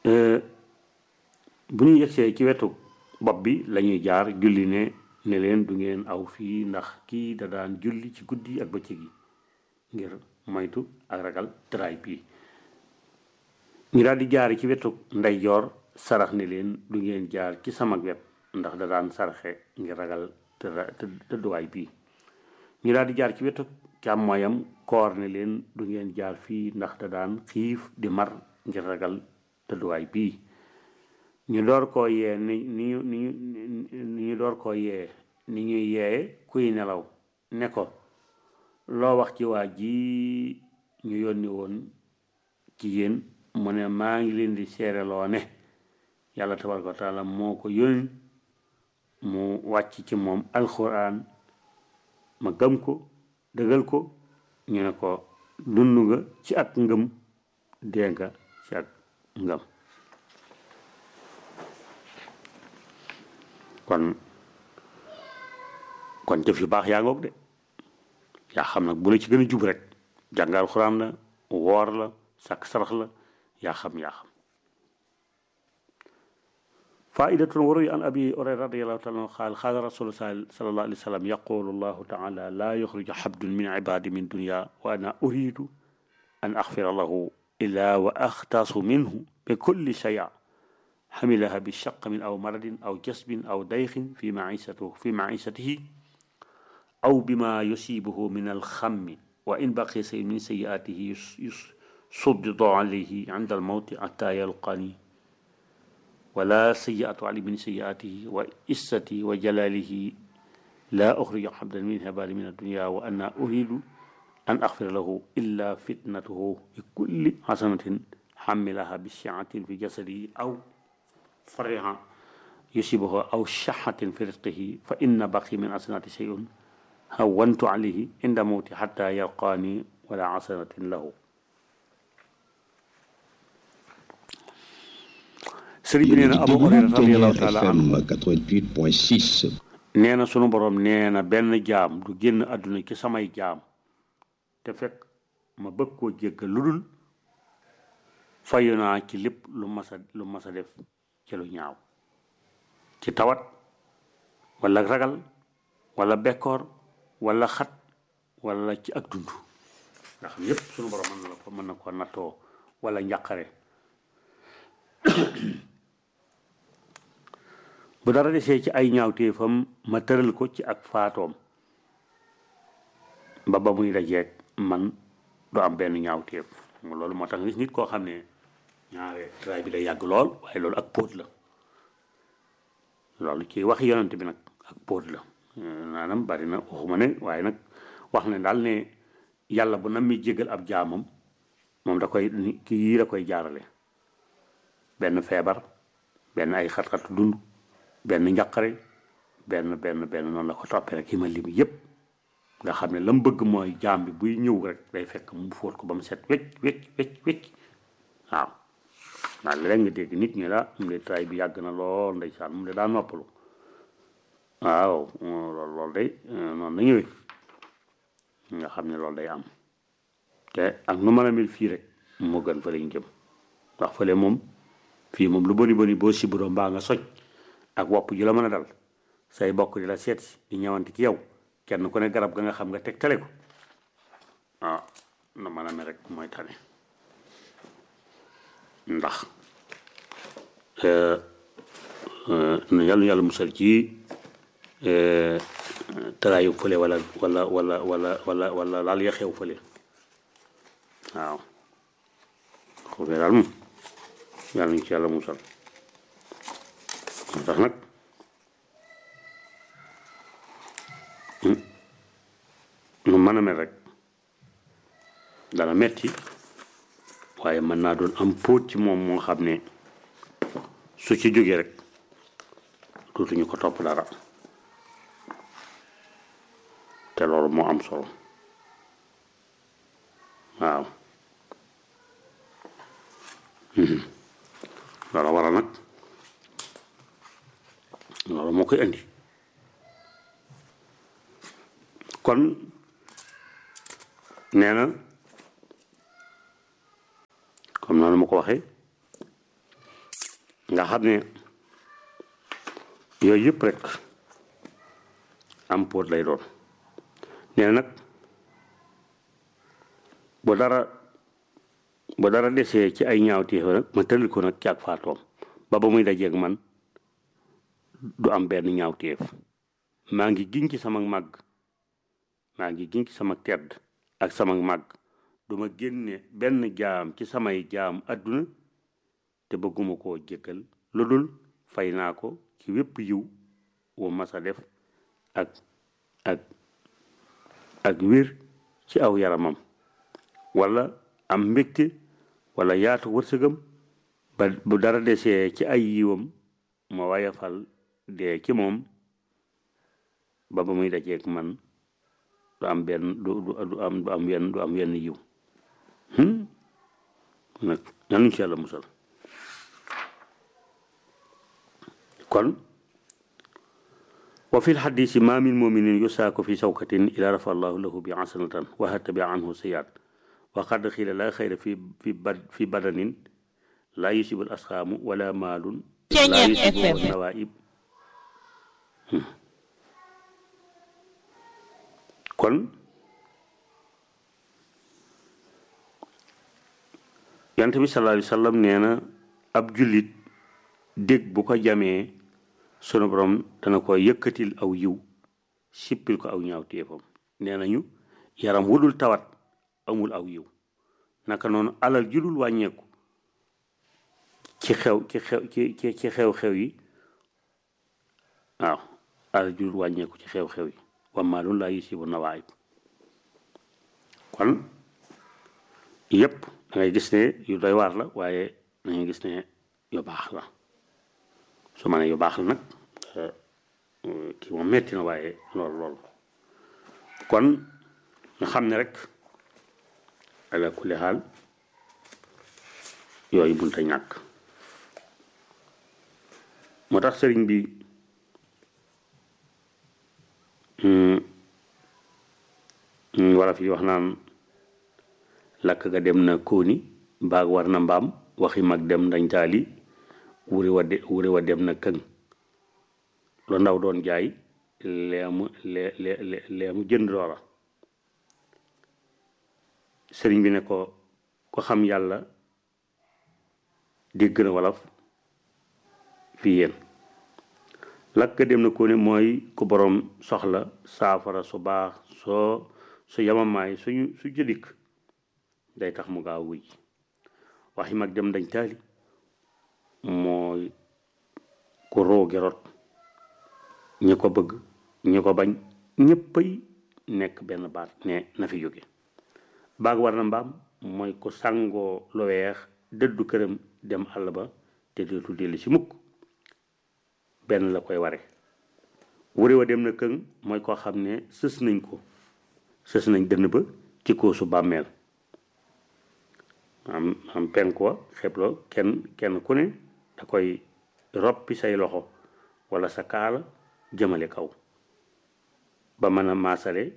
bu ñu yegsee ci wetu bopp bi lañuy jaar julli ne ne leen du ngeen aw fii ndax kii da daan julli ci guddi ak bëccëg yi ngir moytu ak ragal tëraay bii ñu daal di jaar ci wetu ndeyjoor sarax ne leen du ngeen jaar ci sama wet ndax da daan saraxe ngir ragal tëdduwaay bii ñu daal di jaar ci wetu càmmooyam koor ne leen du ngeen jaar fii ndax da daan xiif di mar ngir ragal tëdduwaay bii ñu door koo yee ni ni ñu ni ni ñu door koo yee ni ñuy yee kuy nelaw ne ko loo wax ci waa ji ñu yónni woon ci yéen mu ne maa ngi leen di seereloo ne yàlla tabaraka wa taala moo ko yónni mu wàcc ci moom alxuraan ma gëm ko dëgal ko ñu ne ko dund nga ci ak ngëm dee nga ci ak ngëm kon kon jëf yu baax yaa ngoog de yaa xam nag bu la ci gën a jub rek jàngal alxuraan la woor la sàkk sarax la yaa xam yaa xam فائدة وروي عن أبي هريرة رضي الله تعالى عنه قال قال رسول الله صلى الله عليه وسلم يقول الله تعالى لا يخرج حبد من عبادي من دنيا وأنا أريد أن أغفر له إلا وأختص منه بكل شيء حملها بالشق من أو مرض أو جسم أو ضيق في معيشته في معيشته أو بما يصيبه من الخم وإن بقي شيء من سيئاته يصدد عليه عند الموت حتى يلقاني ولا سيئة علي من سيئاته وإستي وجلاله لا أخرج حبدا من هبال من الدنيا وأنا أريد أن أغفر له إلا فتنته بكل حسنة حملها بالشعة في جسده أو فرها يصيبه أو شحة في رزقه فإن بقي من حسنات شيء هونت عليه عند موتي حتى يلقاني ولا حسنة له sëriñ bi nee na Abu Hurayra radiyallahu taala anhu 88.6 nee na sunu borom nee na benn jaam du génn àdduna ci samay jaam te fekk ma bëgg koo jéggal lu dul fayu naa ci lépp lu mas a lu mas a def ci lu ñaaw ci tawat wala ragal wala bekkoor wala xat wala ci ak dund nga xam yépp sunu borom mën na la ko mën na ko nattoo wala njàqare bu dara desee ci ay ñaawteefam ma tëral ko ci ak faatoom ba ba muy dajeeg man du am benn ñaawteef loolu moo tax nit koo xam ne ñaare tray bi day yàgg lool waaye loolu ak póot la loolu ci wax yonent bi nag ak póot la maanaam bari na waxuma ne waaye nag wax ne daal ne yàlla bu nam mi jégal ab jaamam moom da koy ki yii da koy jaarale benn feebar benn ay xat-xat dund benn njaqare benn benn benn noonu la ko toppee rek yi ma lim yépp nga xam ne la mu bëgg mooy jaam bi buy ñëw rek day fekk mu fóot ko ba mu set wecc wecc wecc wecc waaw ndax léeg nga dégg nit ñi la mu de tray bi yàgg na lool ndeysaan mu de daa noppalu waaw loolu loolu day noonu la ñëwee nga xam ne loolu day am te ak nu mën a mel fii rek moo gën fa lañ jëm ndax fële moom fii moom lu boni boni boo siburoo mbaa nga soj ak wopp ju la mën a dal say bokk di la seet si di ñëwanti ci yow kenn ku ne garab ga nga xam nga teg tale ko ah na mën a mel rek mooy tane ndax na yàlla yàlla musal ci taraayu fële wala wala wala wala wala wala laal ya xew fële waaw xoofee daal moom yàlla ñu ci yàlla musal moo tax nag nu mën a mel rek dana metti waaye mën naa doon am póot ci moom moo xam ne su ci jógee rek dootuñu ko topp dara te loolu moo am solo waaw loolu waral nag loolu moo koy indi kon nee na comme noonu ma ko waxee nga xam ne yooyu yëpp rek am póot lay doon nee na nag bu dara bu dara desee ci ay ñaawteef nag ma tëral ko nag ci ak faatoom ba ba muy dajeeg man du am benn ñaawteef maa ngi giñ ci sama màgg maa ngi giñ ci sama tedd ak sama màgg duma génne benn jaam ci samay jaam àdduna te bëgguma koo jéggal lu dul fay naa ko ci wépp yiw wu masa def ak ak ak wér ci aw yaramam wala am mbégte wala yaatu wërsëgam ba bu dara desee ci ay yiwam ma wayafal dee ci moom ba ba muy dajeeg man du am benn du du am du am yenn du am yenn yiw nag nanuñ ci yàlla musal kon wa fi lxadisi ma min muminin yusaako fi sawkatin ila rafa allahu lahu bi hasanatan wa hatabi anhu sayyiat wa qad xiila la xayra fi fi bad fi badanin la yusibu al asxaamu wala maalun la yusibu nawaib kon yant bi sallallahu alayhi wa sallam nee na ab jullit dégg bu ko jamee sunu borom dana ko yëkkatil aw yiw sippil ko aw ñaaw téefam nee nañu yaram wudul tawat amul aw yiw naka noonu alal judul wàññeeku ci xew ci xew ci ci ci xew-xew yi waaw alal judul wàññeeku ci xew-xew yi wamaalun laa yusibu nawaayib kon yépp da ngay gis ne yu doy waar la waaye dañuy gis ne yu baax la su ma ne yu baax la nag kii moom metti na waaye lool lool kon nga xam ne rek ala kulli xaal yooyu bunta ñàkk moo tax sëriñ bi wala fi wax naan lakk ga dem na kóoni baag war na mbaam waxi mag dem dañ taali wuri wa de wuri wa dem na këng lu ndaw doon jaay leemu lee lee leemu jënd loola sëriñ bi ne ko ko xam yàlla dégg na wolof fii yéen lakk dem na ko ne mooy ku boroom soxla saafara su baax soo su yamamaay suñu su jëdikk day tax mu gaaw wuy waxi mag dem dañ taali mooy ku roogi rot ñi ko bëgg ñi ko bañ ñëppay nekk benn baat ne na fi jóge baag war na mbaam mooy ku sàngoo lu weex dëddu këram dem àll ba te dootul dellu ci mukk benn la koy ware wuri wa dem na këng mooy koo xam ne sës nañ ko sës nañ dënn ba ci koosu bàmmeel am am penk wa xebloo kenn kenn ku ne da koy roppi say loxo wala sa kaala jëmale kaw ba mën a maasale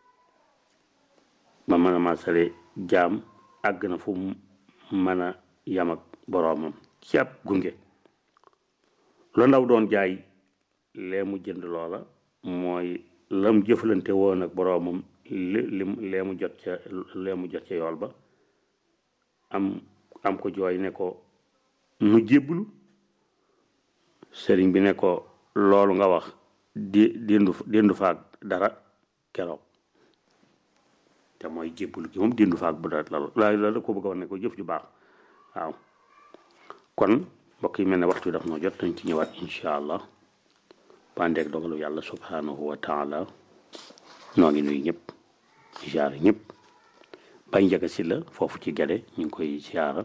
ba mën a maasale jaam àgg na fu mën a yam ak boroomam ci ab gunge lu ndaw doon jaay lee mu jënd loola mooy lam jëflante woon ak boroomam li lim lee mu jot ca lee mu jot ca yool ba am am ko jooy ne ko nu jébblu sëriñ bi ne ko loolu nga wax di dindu dindu faag dara keroog te mooy jébblu gi moom dindu faag bu dara la la la ko bëgg a wax ne ko jëf ju baax waaw kon mbokk yi mel ne waxtu daf noo jot dañ ci ñëwaat incha allah bandeeg dogalu yàlla subhanahu wa taala noo ngi nuyu ñëpp jaar ñëpp bay njaga si la foofu ci gede ñu ngi koy siyaara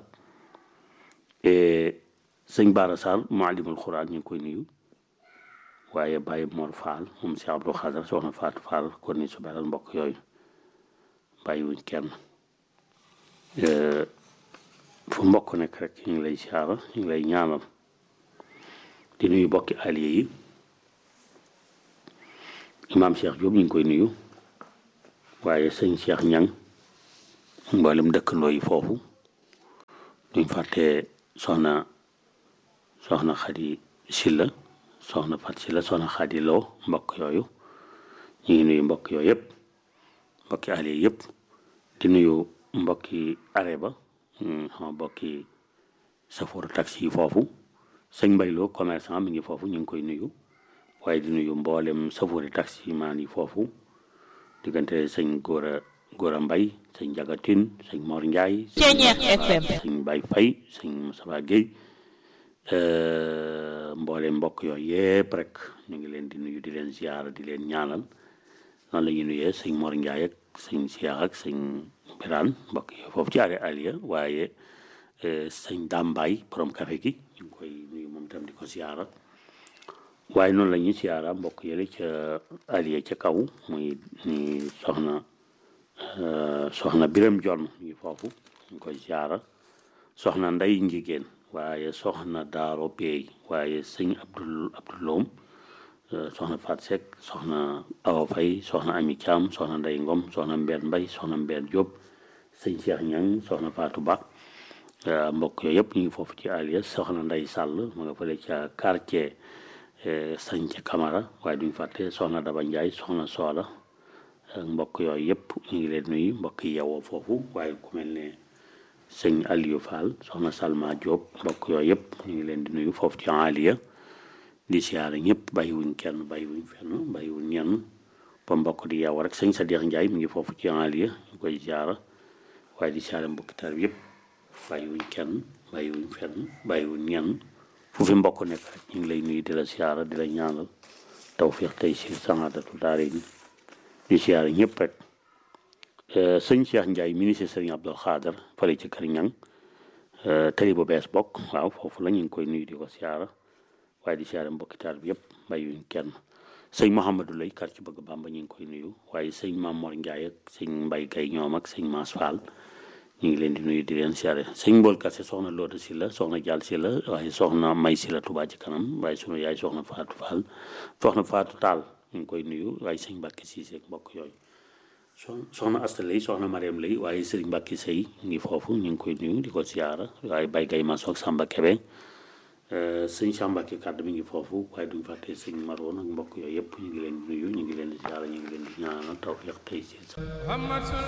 sëñ Baara Sall maalimul xuraan ñu ngi koy nuyu waaye Baye Mor Fall moom si Abdou Xadar soxna Fatou Fall kon ni su beral mbokk yooyu bàyyiwuñ kenn fu mbokk nekk rek ñu ngi lay siyaara ñu ngi lay ñaanal di nuyu bokki allié yi imaam Cheikh Diop ñu ngi koy nuyu waaye sëñ Cheikh Ñang mboolem dëkkandoo yi foofu duñ fàtte soxna soxna Xadi Silla soxna Fat Silla soxna Xadi Lo mbokk yooyu ñu ngi nuyu mbokk yooyu yëpp mbokki ale yëpp di nuyu mbokki are ba sama mbokki safoor taxi yi foofu sëñ Mbayloo commerçant mi ngi foofu ñu ngi koy nuyu waaye di nuyu mboolem safoori taxi maan yi foofu diggante sëñ Góora Góora Mbay sëñ Jagatin sëñ Mor Ndiaye sëñ Bay Fay sëñ Moussa Gueye mboolem mbokk yooyu yëpp rek ñu ngi leen di nuyu di leen ziyaara di leen ñaanal noonu la ñuy nuyee sëñ Mor Ndiaye ak sëñ Cheikh ak sëñ Birane mbokk yi foofu ci are Aliya waaye sëñ Dambaay borom café gi ñu ngi koy nuyu moom tam di ko ziyaara waaye noonu la ñuy ziyaara mbokk yële ca Aliya ca kaw muy ni soxna soxna Biram Jonn ñu ngi foofu ñu ngi koy ziyaara soxna Nday Njigéen waaye soxna Daaro Peey waaye sëñ Abdul Abduloom soxna Fat Seck soxna Awa Fay soxna Ami Thiam soxna Ndey Ngom soxna Mbeen Mbay soxna Mbeen Diop sëñ Cheikh Ñang soxna Fatou Ba mbokk yooyu yëpp ñu ngi foofu ci Alias soxna Ndey Sàll ma nga fële ca quartier sañ ca Camara waaye duñ fàtte soxna Daba Ndiaye soxna Soola mbokk yooyu yëpp ñu ngi leen nuyu mbokk yi yewoo foofu waaye ku mel ne sëñ Aliou Fall soxna Salma Diop mbokk yooyu yëpp ñu ngi leen di nuyu foofu ci Aliya di siyaare ñëpp bàyyiwuñ kenn bàyyiwuñ fenn bàyyiwuñ ñenn ba mbokk di yeewu rek sëñ Sadikh Ndiaye mi ngi foofu ci Aliya ñu koy siyaara waaye di siyaare mbokki tar yëpp bàyyiwuñ kenn bàyyiwuñ fenn bàyyiwuñ ñenn fu fi mbokk nekk rek ñu ngi lay nuyu di la siyaara di la ñaanal tawfiq tey si sanaadatu daare ni di siyaare ñëpp rek sëñ Cheikh Ndiaye ministre sëriñ Abdul Xaadar fële ci kër ñang tëri bu bees bokk waaw foofu la ñu ngi koy nuyu di ko siyaara waaye di siyaare mbokki taal bi yëpp bàyyiwuñ kenn sëñ Mouhamadou Lay kar ci bëgg Bàmba ñu ngi koy nuyu waaye sëñ Mamor Ndiaye ak sëñ Mbay Gay ñoom ak sëñ Maas Fall ñu ngi leen di nuyu di leen siyaare sëñ Mbool Kase soxna Loota si la soxna Jàll si la waaye soxna May si la Touba ci kanam waaye sunu yaay soxna Faatu Fall soxna Faatu Taal ñu ngi koy nuyu waaye sëñ Mbàkke Siise ak mbokk yooyu soxna Asta lay soxna Mariam lay waaye sëriñ Mbàkke Sëy ngi foofu ñu ngi koy nuyu di ko siyaara waaye Bay Gay Maso ak Samba Kebe sëñ Sambake kàddu mi ngi foofu waaye duñ fàtte sëñ Maroon ak mbokk yooyu yëpp ñu ngi leen di nuyu ñu ngi leen di siyaara ñu ngi leen di ñaanal tawfiq tey ci